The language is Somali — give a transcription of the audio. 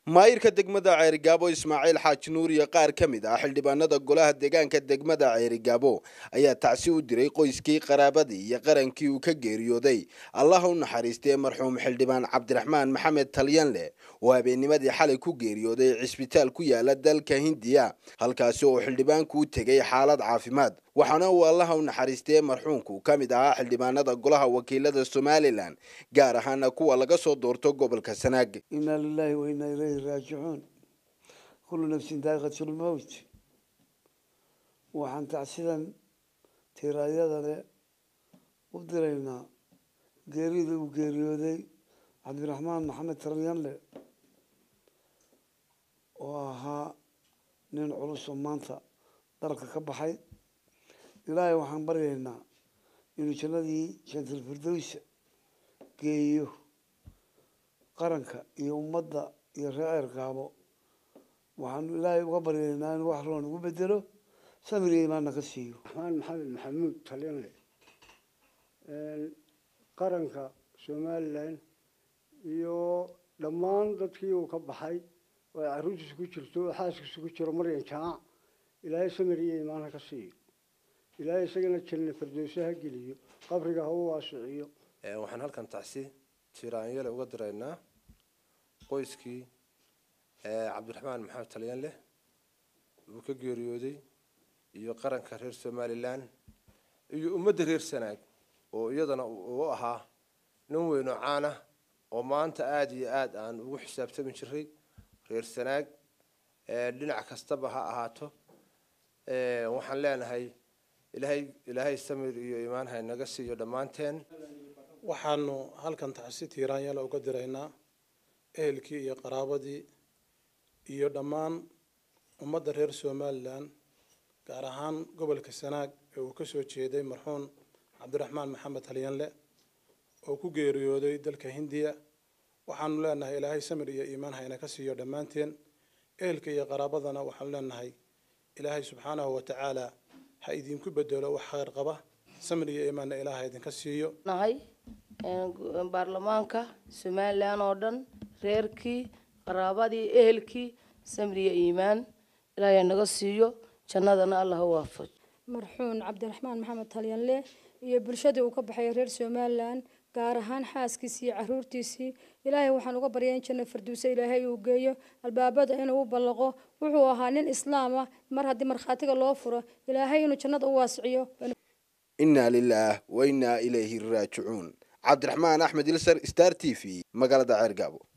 maayirka degmada ceerigaabo ismaaciil xaaji nuur iyo qaar ka mid ah xildhibaanada golaha deegaanka degmada ceerigaabo ayaa tacsi u diray qoyskii qaraabadii iyo qarankii uu ka geeriyooday allah u naxariistee marxuum xildhibaan cabdiraxmaan maxamed talyanleh oo habeennimadii xalay ku geeriyooday cisbitaal ku yaala dalka hindiya halkaasi oo xildhibaanku u tegay xaalad caafimaad waxaana uu allaha u naxariistee marxuumku ka mid ahaa xildhibaanada golaha wakiilada somalilan gaar ahaana kuwa laga soo doorto gobolka sanaag inaa lilahi wa inaa ilayhi raajicuun kullu nafsin daaqiqatulmowt waxaan tacsidan tiraayada leh u diraynaa geerida uu geeriyooday cabdiraxmaan maxamed taryanle oo ahaa nin culus oo maanta dalka ka baxay ilaahay waxaan baryaynaa inuu jannadii jantal firdowsa geeyo qaranka iyo ummadda iyo reer ceergaabo waxaanu ilaahay uga baryaynaa inuu wax roon ugu bedelo samir iyo imaanna ka siiyo raxmaan maxamed maxamuud talyanle qaranka somalilan iyo dhammaan dadkii uu ka baxay oo ay carruurtiisa ku jirto oo xaaskiisa ku jiro maryan jamac ilaahay samir iyo imaanha ka siiyo ilaahay isagana janna firdowsa ha geliyo qabriga ha u waasiciyo waxaan halkan tacsi tiraanyale uga diraynaa qoyskii cabdiraxmaan maxamed talyanleh uu ka geeriyooday iyo qaranka reer somalilan iyo ummadda reer sanaag oo iyadana uu ahaa nin weyn oo caan ah oo maanta aada iyo aada aan ugu xisaabtami jiray reer sanaag dhinac kastaba ha ahaato waxaan leenahay ilaahay ilaahay samir iyo imaan ha naga siiyo dhammaanteen waxaanu halkan tacsi tiiraanyala uga diraynaa ehelkii iyo qaraabadii iyo dhammaan ummadda reer somalilan gaar ahaan gobolka sanaag ee uu ka soo jeeday marxuun cabdiraxmaan maxamed talyanle oo ku geeriyooday dalka hindiya waxaanu leenahay ilaahay samir iyo iimaan hayna ka siiyo dhammaanteen ehelka iyo qaraabadana waxaanu leenahay ilaahay subxaanahu watacaala ha idinku bedelo wax khayr qaba samir iyo iimaanna ilaaha idinka siiyo nahay baarlamaanka somalilan oo dhan reerkii qaraabadii ehelkii samir iyo iimaan ilaahay naga siiyo jannadana allah ha waafaj marxuun cabdiraxmaan maxamed talyanle iyo bulshadii uu ka baxay reer somalilan gaar ahaan xaaskiisii iyo caruurtiisii ilaahay waxaan uga baryaa in janno farduuse ilaahay uu geeyo albaabada inuu u ballaqo wuxuu ahaa nin islaam ah mar haddii markhaatiga loo furo ilaahay inuu jannada u waasiciyo inaa lilaah wa innaa ilayhi raajicuun cabdiraxmaan axmed ilsar star t v magaalada ceergaabo